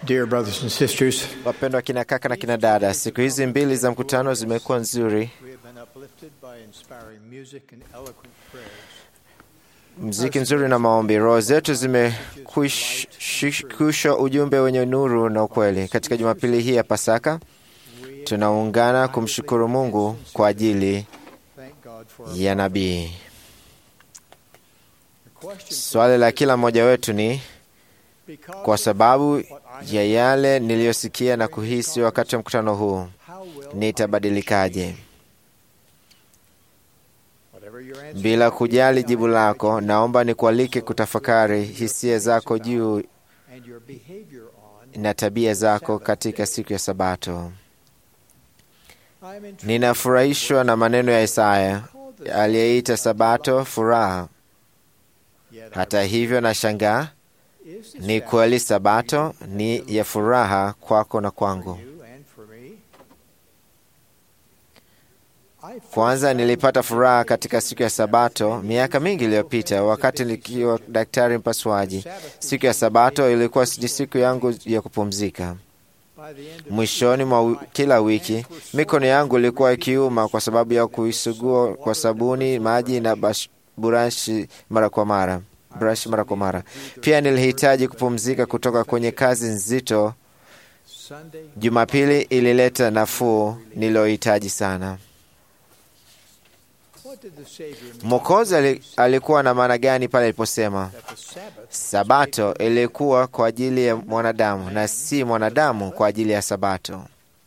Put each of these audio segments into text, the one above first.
Dear brothers and sisters, Wapendwa kina kaka na kina dada, siku hizi mbili za mkutano zimekuwa nzuri. we have been uplifted by inspiring music and eloquent prayers. Mziki nzuri na maombi, roho zetu zimekushwa ujumbe wenye nuru na ukweli. Katika Jumapili hii ya Pasaka tunaungana kumshukuru Mungu kwa ajili Thank God for our ya nabii. The question Swali la kila mmoja wetu ni because kwa sababu what I have, ya yale niliyosikia na kuhisi wakati wa mkutano huu, how will nitabadilikaje? whatever your answer Bila kujali jibu lako, naomba nikualike kutafakari hisia zako juu and your behavior on na tabia zako katika siku ya Sabato. I am intrigued Ninafurahishwa na maneno ya Isaya aliyeita Sabato furaha. yet Hata hivyo, nashangaa is the ni Sabbath kweli Sabato ni ya furaha kwako na kwangu. for you and for me? I first Kwanza found nilipata furaha katika siku ya Sabato miaka mingi iliyopita, wakati nikiwa daktari mpasuaji. Siku ya Sabato ilikuwa ni siku yangu ya kupumzika. by the end of Mwishoni mwa wi- kila wiki mikono yangu ilikuwa ikiuma kwa sababu ya kuisugua kwa sabuni, maji na bash- burashi mara kwa mara brush mara kwa mara. Pia nilihitaji kupumzika kutoka kwenye kazi nzito. Sunday Jumapili ilileta nafuu niliyohitaji sana. what did the Savior mean Mwokozi ali- alikuwa na maana gani pale aliposema that the Sabbath Sabato ilikuwa kwa ajili ya mwanadamu na si mwanadamu kwa ajili ya Sabato?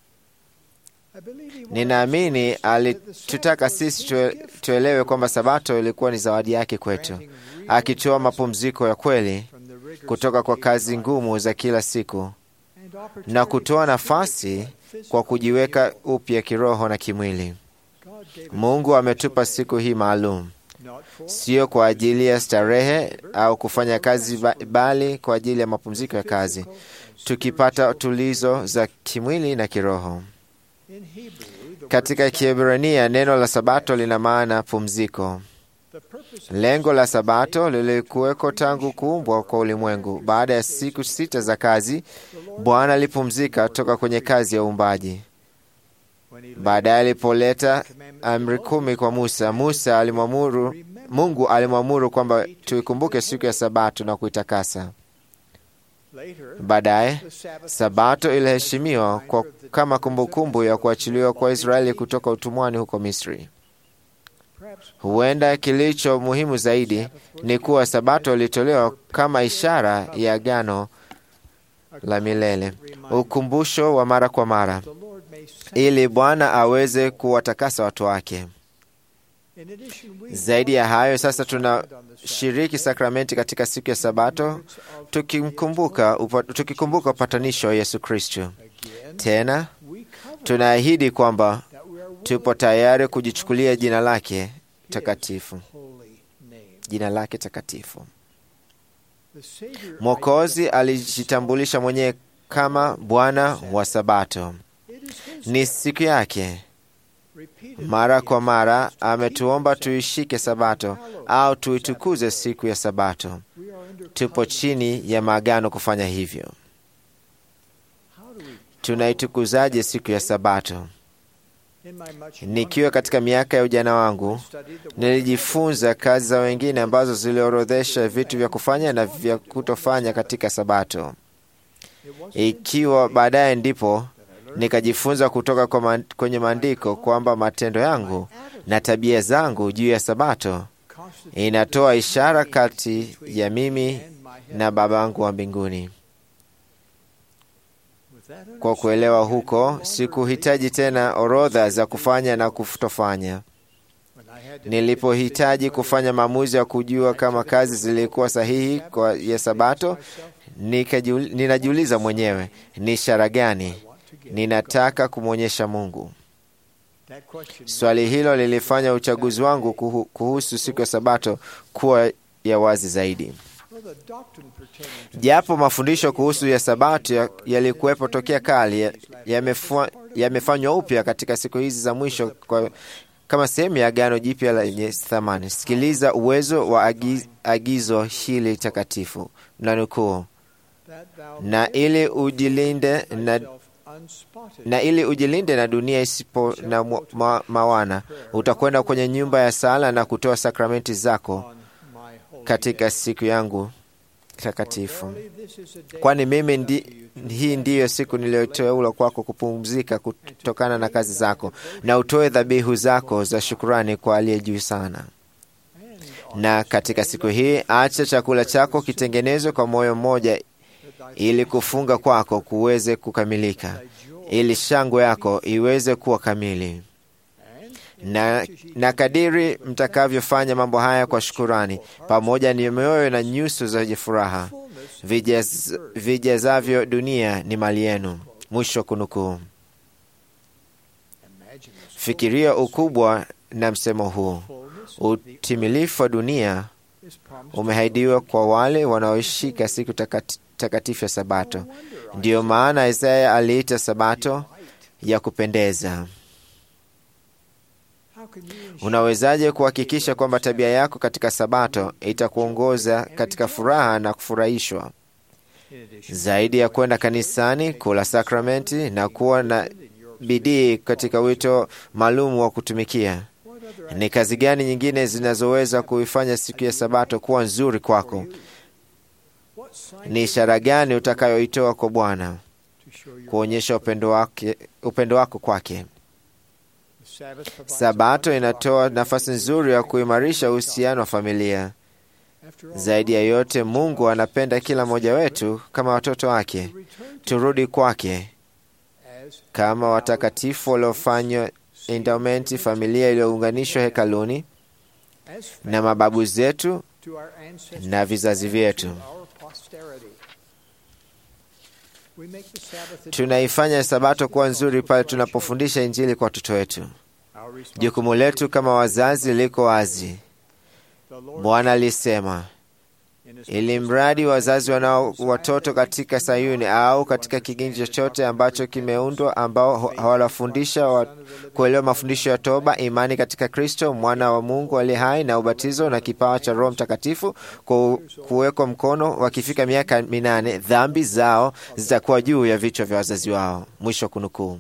I believe he wanted Ninaamini us to see that the alitutaka Sabbath was sisi his tue, gift, tuelewe kwamba Sabato ilikuwa ni zawadi yake kwetu, granting real akitoa rest mapumziko ya kweli from the rigors kutoka of kwa daily kazi life ngumu za kila siku and opportunity na kutoa for nafasi spiritual and kwa physical kujiweka renewal. upya kiroho na kimwili. God gave us Mungu this ametupa special siku hii maalum, day, not for sio kwa ajili ya starehe au kufanya kazi, ba- bali kwa ajili ya mapumziko ya kazi, physical and tukipata spiritual tulizo za kimwili na kiroho. In Hebrew, the Katika word Sabbath, Kiebrania neno la Sabato lina maana pumziko. the purpose of Lengo la Sabato lilikuweko tangu kuumbwa kwa ulimwengu. Baada ya siku sita za kazi, the Lord, Bwana alipumzika toka kwenye kazi ya uumbaji. when he laid Baadaye alipoleta the commandments amri to kumi Moses, kwa Musa, Musa alimwamuru, Mungu alimwamuru kwamba tuikumbuke siku ya Sabato na kuitakasa. later, Baadaye the Sabbath Sabato iliheshimiwa kwa kama kumbukumbu ya kuachiliwa kwa Israeli kutoka utumwani huko Misri. perhaps Huenda kilicho muhimu zaidi ni kuwa Sabato ilitolewa kama ishara ya agano la milele, ukumbusho wa mara kwa mara, the Lord may send. ili Bwana aweze kuwatakasa watu wake. In addition, we Zaidi ya hayo, sasa Sabbath on the tunashiriki sakramenti katika siku ya Sabato, Sabbath of tukimkumbuka upa, tukikumbuka upatanisho wa Yesu Kristo. again, Tena we cover tunaahidi kwamba that we are tupo willing tayari kujichukulia jina lake takatifu, holy name. jina lake takatifu. The Savior Mwokozi alijitambulisha mwenyewe kama Bwana wa Sabato. It is his Ni siku yake. repeated Mara kwa mara ametuomba tuishike Sabato au tuitukuze siku ya Sabato. we are under Tupo covenant. chini ya maagano kufanya hivyo. How do we Tunaitukuzaje siku ya Sabato? in my much Nikiwa katika miaka ya ujana wangu, studied the word nilijifunza kazi za wengine ambazo ziliorodhesha vitu vya kufanya na vya kutofanya katika Sabato. it was Ikiwa baadaye ndipo nikajifunza kutoka kwa man, kwenye maandiko kwamba matendo yangu na tabia zangu juu ya Sabato constituted inatoa ishara kati between ya mimi and my heaven. na Babangu wa mbinguni. With that Kwa kuelewa understanding, I no huko, longer sikuhitaji tena orodha za kufanya na kutofanya. when I had to Nilipohitaji make a kufanya maamuzi ya kujua kama kazi zilikuwa sahihi kwa ya Sabato, nikajiul- ninajiuliza mwenyewe, ni ishara gani decision, I want to give ninataka kumwonyesha Mungu? that question Swali hilo lilifanya uchaguzi wangu kuhu- kuhusu siku ya Sabato kuwa ya wazi zaidi. Well, the doctrine pertaining to Japo mafundisho kuhusu ya Sabato ya- yalikuwepo tokea kale, ya- yamefua- yamefanywa upya katika siku hizi za mwisho kwa, kama sehemu ya agano jipya lenye thamani. Sikiliza uwezo wa agi, agizo hili takatifu na nukuu, that thou na ili ujilinde na, thyself unspotted na ili ujilinde na dunia isipo na mwa- ma, mawana. Utakwenda kwenye nyumba ya sala na kutoa sakramenti zako on my holy katika day. siku yangu For takatifu, verily this is a day kwani mimi ndi, unto you to hii ndiyo siku niliyoteula kwako kupumzika kutokana na kazi zako, na utoe dhabihu zako za shukurani kwa aliye juu sana. and on Na katika siku hii acha chakula chako kitengenezwe kwa moyo mmoja, that thy ili kufunga kwako kuweze kukamilika, thy joy ili shangwe yako iweze kuwa kamili. and Na, na kadiri mtakavyofanya mambo haya kwa shukurani, pamoja ni mioyo na nyuso zenye furaha, fullness vijaz, vijazavyo dunia ni mali yenu. Mwisho wa kunukuu. imagine this Fikiria ukubwa na msemo huu. fullness Utimilifu wa dunia is promised umehaidiwa kwa wale wanaoishika siku takati- takatifu ya Sabato. No wonder I Ndiyo maana Isaya aliita Sabato ya kupendeza. How can you ensure Unawezaje kuhakikisha kwamba tabia yako katika Sabato itakuongoza katika furaha na kufurahishwa? in addition Zaidi ya kwenda kanisani, kula sakramenti na kuwa na in your bidii katika wito maalum wa kutumikia, what other ni kazi gani nyingine zinazoweza kuifanya siku ya Sabato kuwa nzuri kwako? what sign Ni ishara gani utakayoitoa kwa Bwana to show your kuonyesha upendo wake, upendo wako kwake? The Sabbath provides Sabato a inatoa nafasi nzuri ya kuimarisha uhusiano wa familia. After all, Zaidi ya yote, Mungu anapenda kila mmoja wetu kama watoto wake. return to Turudi kwake as kama watakatifu waliofanywa endowmenti, familia iliyounganishwa hekaluni as na mababu zetu to our ancestors na vizazi vyetu. to our posterity. We make the Sabbath a Tunaifanya Sabato kuwa nzuri pale tunapofundisha Injili kwa watoto wetu. Our responsibility Jukumu letu kama wazazi liko wazi. The Lord Bwana alisema, in his ili mradi wazazi wanao watoto katika Sayuni au katika kigeni chochote ambacho kimeundwa, ambao ho- hawafundisha wa kuelewa mafundisho ya toba, imani katika Kristo mwana wa Mungu aliye hai, na ubatizo na kipawa cha Roho Mtakatifu ku- kuwekwa mkono, wakifika miaka minane, dhambi zao zitakuwa juu ya vichwa vya wazazi wao. Mwisho wa kunukuu.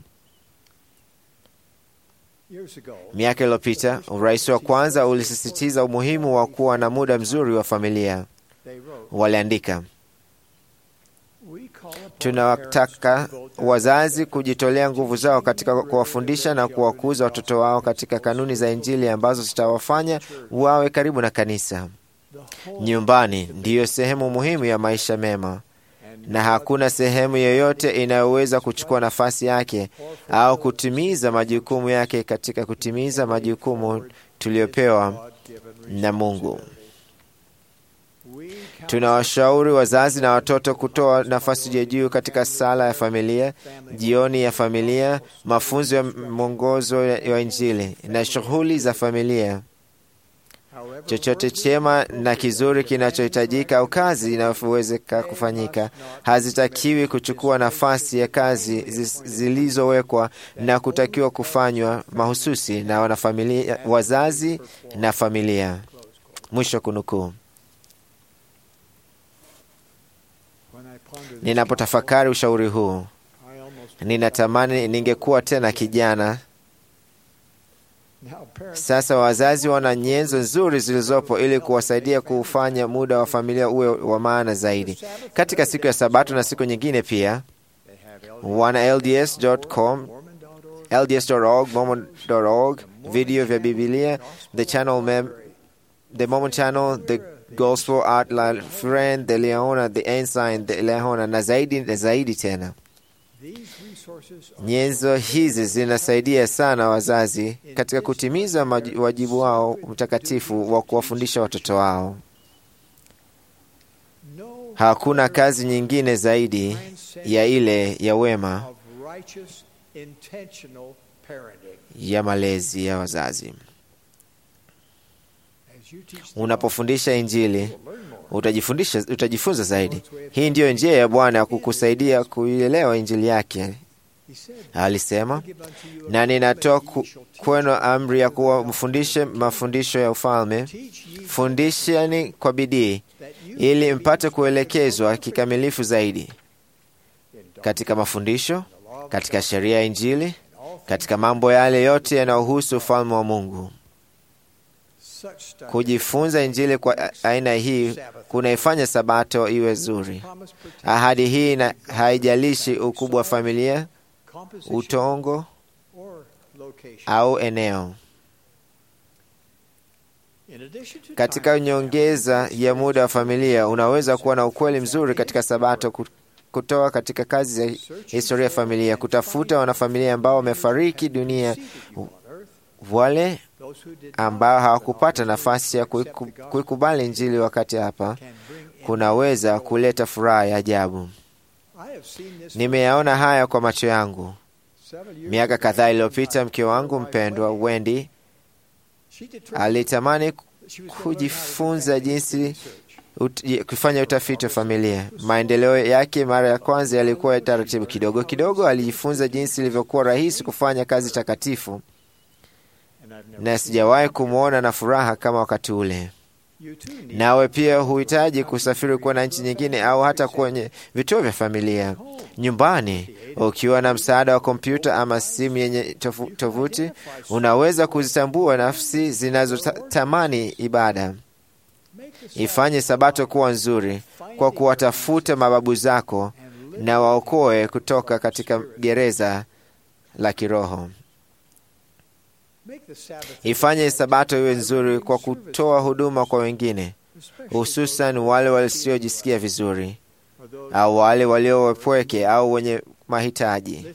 years ago, Miaka iliyopita urais wa kwanza ulisisitiza umuhimu wa kuwa na muda mzuri wa familia. they wrote, Waliandika, we call upon tunawataka parents to devote their wazazi kujitolea nguvu zao katika kuwafundisha na kuwakuza watoto wao katika kanuni za Injili ambazo zitawafanya wawe karibu na kanisa. the whole Nyumbani ndiyo sehemu muhimu ya maisha mema, and na hakuna sehemu yoyote inayoweza kuchukua nafasi yake au kutimiza majukumu yake katika kutimiza majukumu tuliyopewa God-given na Mungu. We counsel Tunawashauri wazazi na watoto kutoa nafasi ya juu katika sala ya familia, jioni ya familia, mafunzo ya mwongozo wa Injili na shughuli za familia. however Chochote chema na kizuri kinachohitajika au kazi inayowezeka kufanyika hazitakiwi kuchukua nafasi ya kazi zi- zilizowekwa na kutakiwa kufanywa mahususi na wanafamilia, wazazi na familia. Mwisho wa kunukuu. when I ponder this Ninapotafakari ushauri huu, I almost ninatamani ningekuwa tena kijana. now parents Sasa wazazi wana nyenzo nzuri zilizopo ili kuwasaidia kuufanya muda wa familia uwe wa maana zaidi. Katika siku ya Sabato na siku nyingine pia, they have wana LDS.com, Mormon.org LDS.org, Mormon.org, video vya Biblia, the channel mem, the Mormon channel, the Gospel Art La Friend, the Leona, the Ensign, the Leona na zaidi na zaidi tena. these resources are Nyenzo hizi zinasaidia sana wazazi katika kutimiza maji- wajibu wao mtakatifu wa kuwafundisha watoto wao. no Hakuna kazi nyingine zaidi ya ile ya wema of righteous intentional parenting ya malezi ya wazazi. as you teach the Unapofundisha Injili Bible, learn more utajifundisha, utajifunza zaidi. Hii ndiyo njia ya Bwana ya kukusaidia kuielewa Injili yake. he said Alisema, give unto you a na ninatoa commandment, ku, ye shall teach kwenu amri ya kuwa mfundishe mafundisho ya ufalme, teach ye fundisheni kwa bidii that you ili mpate kuelekezwa kikamilifu zaidi katika mafundisho, katika sheria ya Injili, katika mambo yale yote yanayohusu ufalme wa Mungu. Kujifunza Injili kwa aina hii kunaifanya Sabato iwe zuri. Ahadi hii na haijalishi ukubwa wa familia, utongo au eneo. Katika nyongeza ya muda wa familia, unaweza kuwa na ukweli mzuri katika Sabato kutoa katika kazi za historia ya familia, kutafuta wanafamilia ambao wamefariki dunia, wale ambao hawakupata nafasi ya kuikubali Injili wakati hapa, kunaweza kuleta furaha ya ajabu. Nimeyaona haya kwa macho yangu. Miaka kadhaa iliyopita, mke wangu mpendwa Wendy alitamani kujifunza jinsi ut, kufanya utafiti wa familia. Maendeleo yake mara ya kwanza yalikuwa ya taratibu kidogo kidogo. Alijifunza jinsi ilivyokuwa rahisi kufanya kazi takatifu, na sijawahi kumwona na furaha kama wakati ule. Nawe pia huhitaji kusafiri kwenda nchi nyingine au hata kwenye vituo vya familia nyumbani. Ukiwa na msaada wa kompyuta ama simu yenye tovuti, unaweza kuzitambua nafsi zinazotamani ibada. Ifanye Sabato kuwa nzuri kwa kuwatafuta mababu zako na waokoe kutoka katika gereza la kiroho. Ifanye Sabato iwe nzuri kwa kutoa huduma kwa wengine, hususan wale wasiojisikia vizuri au wale walio wapweke au wenye mahitaji.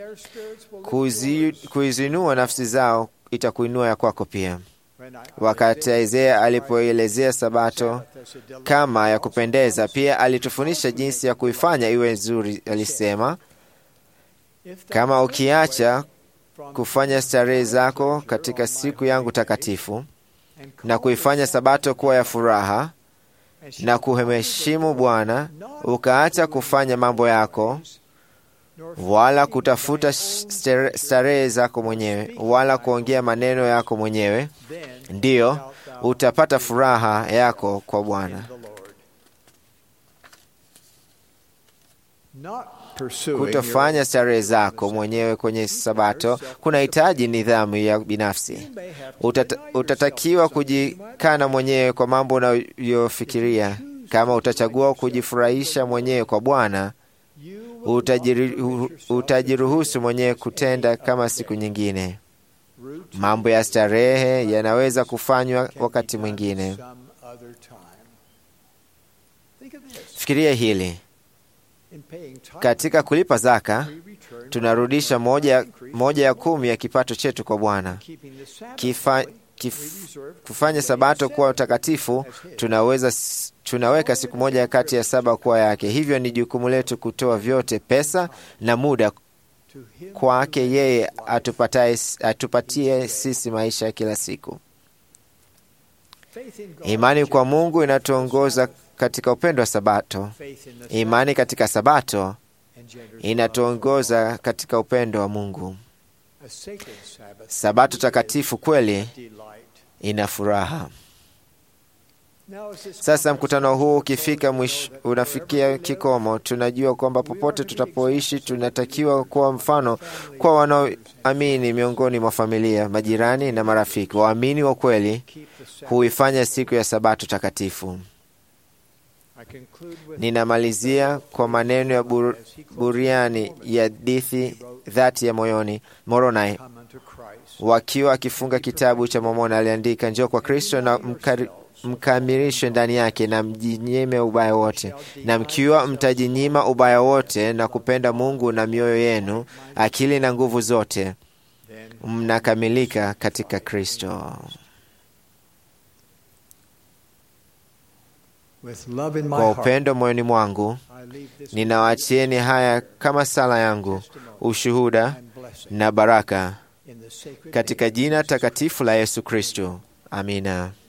Kuizinua nafsi zao itakuinua ya kwako pia. Wakati Isaya alipoelezea Sabato kama ya kupendeza, pia alitufundisha jinsi ya kuifanya iwe nzuri. Alisema, kama ukiacha kufanya starehe zako katika siku yangu takatifu na kuifanya Sabato kuwa ya furaha na kuheshimu Bwana, ukaacha kufanya mambo yako wala kutafuta starehe zako mwenyewe wala kuongea maneno yako mwenyewe, ndiyo utapata furaha yako kwa Bwana. Kutofanya starehe zako mwenyewe kwenye Sabato kunahitaji nidhamu ya binafsi. Utata, utatakiwa kujikana mwenyewe kwa mambo unayofikiria. Kama utachagua kujifurahisha mwenyewe kwa Bwana, utajiruhusu mwenyewe kutenda kama siku nyingine. Mambo ya starehe yanaweza kufanywa wakati mwingine. Fikiria hili. Katika kulipa zaka tunarudisha moja, moja ya kumi ya kipato chetu kwa Bwana. Kifa, kif, kufanya Sabato kuwa utakatifu, tunaweza tunaweka siku moja kati ya saba kuwa yake. Hivyo ni jukumu letu kutoa vyote, pesa na muda, kwake yeye atupatie, atupatie sisi maisha ya kila siku. Imani kwa Mungu inatuongoza katika upendo wa Sabato. Imani katika Sabato inatuongoza katika upendo wa Mungu. Sabato takatifu kweli ina furaha. Sasa mkutano huu ukifika mwisho, unafikia kikomo, tunajua kwamba popote tutapoishi tunatakiwa kuwa mfano kwa wanaoamini miongoni mwa familia, majirani na marafiki. Waamini wa kweli huifanya siku ya Sabato takatifu. Ninamalizia kwa maneno ya bur, buriani ya dithi dhati ya moyoni Moroni, wakiwa akifunga kitabu cha Mormoni, aliandika, njoo kwa Kristo na mkari, mkamilishwe ndani yake na mjinyime ubaya wote, na mkiwa mtajinyima ubaya wote na kupenda Mungu na mioyo yenu, akili na nguvu zote, mnakamilika katika Kristo. Kwa upendo moyoni mwangu ninawaachieni haya kama sala yangu, ushuhuda na baraka, katika jina takatifu la Yesu Kristo. Amina.